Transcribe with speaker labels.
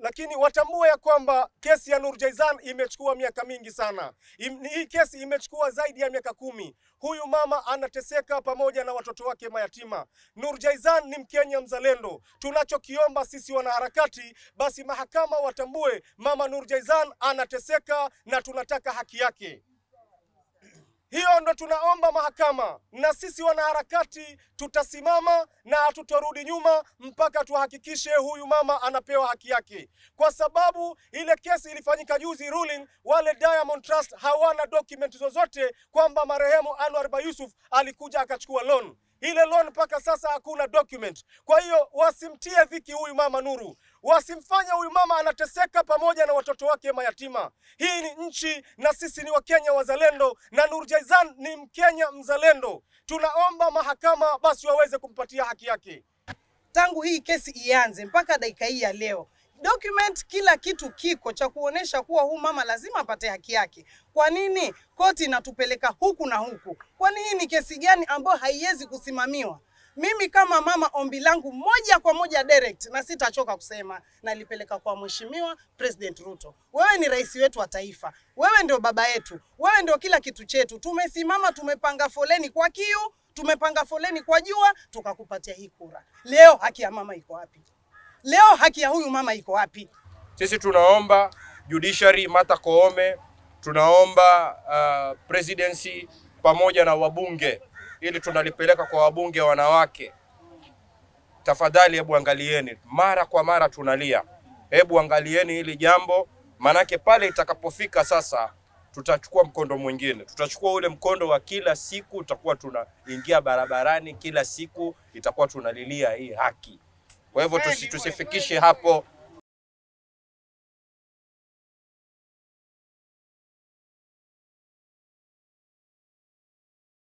Speaker 1: lakini watambue ya kwamba kesi ya Nur Jaizan imechukua miaka mingi sana. Im, hii kesi imechukua zaidi ya miaka kumi. Huyu mama anateseka pamoja na watoto wake mayatima. Nur Jaizan ni Mkenya mzalendo. Tunachokiomba sisi wanaharakati, basi mahakama watambue mama Nur Jaizan anateseka na tunataka haki yake. Hiyo ndo tunaomba mahakama, na sisi wanaharakati tutasimama na hatutorudi nyuma mpaka tuhakikishe huyu mama anapewa haki yake, kwa sababu ile kesi ilifanyika juzi ruling, wale Diamond Trust hawana document zozote kwamba marehemu Anwar Bayusuf alikuja akachukua loan ile loan mpaka sasa hakuna document. Kwa hiyo wasimtie dhiki huyu mama Nuru, wasimfanye huyu mama anateseka pamoja na watoto wake mayatima. Hii ni nchi na sisi ni Wakenya wazalendo, na Nur Jaizan ni Mkenya mzalendo. Tunaomba mahakama basi waweze kumpatia haki yake.
Speaker 2: tangu hii kesi ianze mpaka dakika hii ya leo document kila kitu kiko cha kuonesha kuwa huu mama lazima apate haki yake. Kwa nini koti inatupeleka huku na huku? Kwani hii ni kesi gani ambayo haiwezi kusimamiwa? Mimi kama mama, ombi langu moja kwa moja direct, na sitachoka kusema, nalipeleka kwa Mheshimiwa President Ruto. Wewe ni rais wetu wa taifa, wewe ndio baba yetu, wewe ndio kila kitu chetu. Tumesimama, tumepanga foleni kwa kiu, tumepanga foleni kwa jua, tukakupatia hii kura. Leo haki ya mama iko wapi? Leo haki ya huyu mama iko wapi?
Speaker 3: Sisi tunaomba judiciary Martha Koome, tunaomba uh, presidency pamoja na wabunge, ili tunalipeleka kwa wabunge wanawake. Tafadhali hebu angalieni, mara kwa mara tunalia, hebu angalieni hili jambo, manake pale itakapofika sasa tutachukua mkondo mwingine, tutachukua ule mkondo wa kila siku, tutakuwa tunaingia barabarani kila siku, itakuwa tunalilia hii haki. Kwa hivyo tusi, tusifikishe hapo